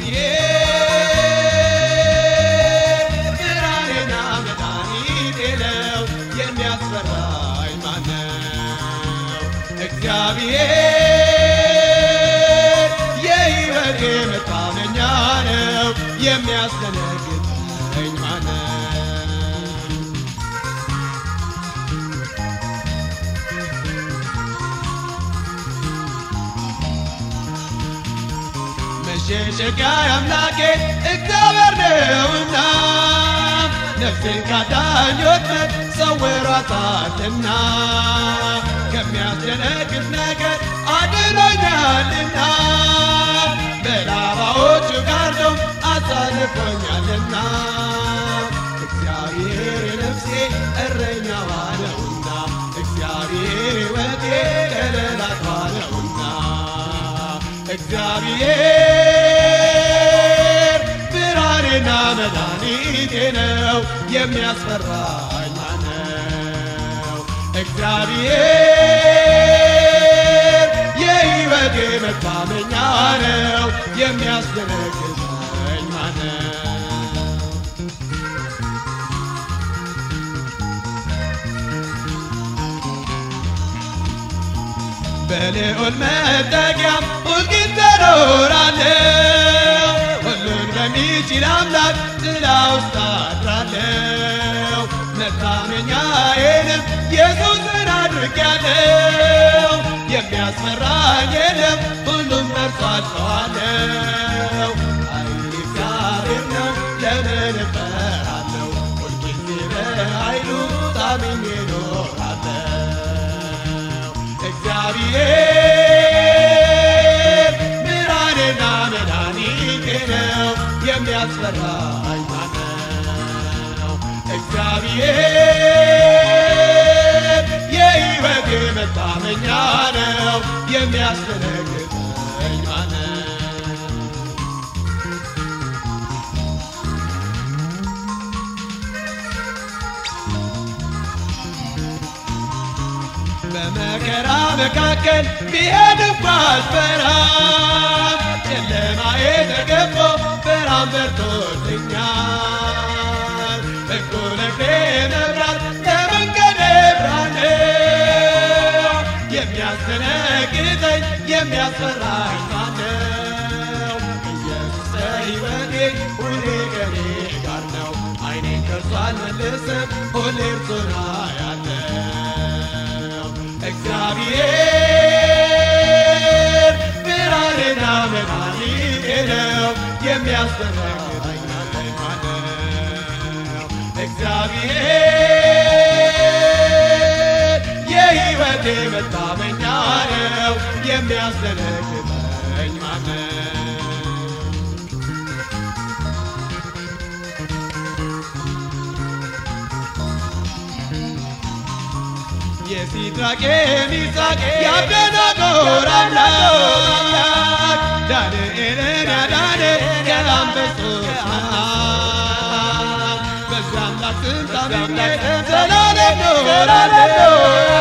ብርሃኔና መድኃኒቴ ነው የሚያስፈራኝ ማነው? እግዚአብሔር የሕይወቴ መታመኛ ነው የሚያስደነግጠኝ ማነው? መሸሸጊያ አምላኬ እግዚአብሔር ነውና ነፍሴን ካዳኝ ወጥመድ ሰውሯታልና ከሚያስደነግጥ ነገር አድኖኛልና በላባዎቹ ጋርዶ አሳልፎኛልና እግዚአብሔር የነፍሴ እረኛዋ ነውና እግዚአብሔር ሕይወቴ ከለላቷ ነውና እግዚአብሔር ብርሃኔና መድኃኒቴ ነው የሚያስፈራኝ ማነው? እግዚአብሔር የሕይወቴ መታመኛ ነው የሚያስደነግጠኝ ማነው? በልዑል መጠጊያም ሁልጊዜ እኖራለሁ። ሁሉን በሚችል አምላክ ጥላ ውስጥ አድራለሁ። መታመኛዬንም ኢየሱስን አድርጌያለሁ። የሚያስፈራኝ የለም፣ ሁሉም በእርሱ አልፈዋለሁ። ኃይል እግዚአብሔር ነው፣ ለምን እፈራለሁ? ሁልጊዜ በኃይሉ ታምኜ እኖራለሁ። እግዚአብሔር ብርሃኔና መድኃኒቴ ነው የሚያስፈራኝ ማነው? እግዚአብሔር የሕይወቴ መታመኛ ነው የሚያስደነግጠኝ ማነው? በመከራ መካከል ቢሄድም ባልፈራም ጨለማዬ ተገፎ ብርሃን በርቶልኛል። በጎ ነግሬ መብራት ለመንገዴ ብርሃን ነው። የሚያስደነግጠኝ የሚያስፈራኝ ማነው? ኢየሱስ ሕይወቴ ሁሌ ከኔ ጋር ነው። ዓይኔን ከእርሱ አልመልስም፣ ሁሌ እርሱን አያለው። እግዚአብሔር ብርሃኔና መድኃኒቴ ነው የሚያስደነግጠኝ ማነው? እግዚአብሔር የሕይወቴ መታመኛ ነው የሚያስደነግጠኝ ማነው? የሲድራቅ የሚሳቅ የአብደናጎር አምላክ ዳንኤልን ያዳነ ከአንበሶች አፍ በዛ አምላክ ስም ታምኜ ዘላለም እኖራለሁ።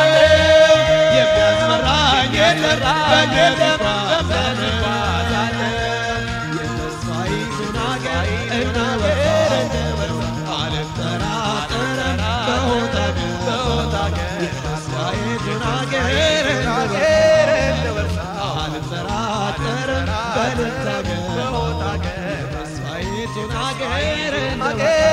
የሚያስፈራኝ የለም በግል እጓዛለሁ። የተስፋይቱን አገር እናወርሳለን አልጠራጠርም በሆታ የተስፋይቱን አገር አልጠራጠርም በልታገር የተስፋይቱን አገር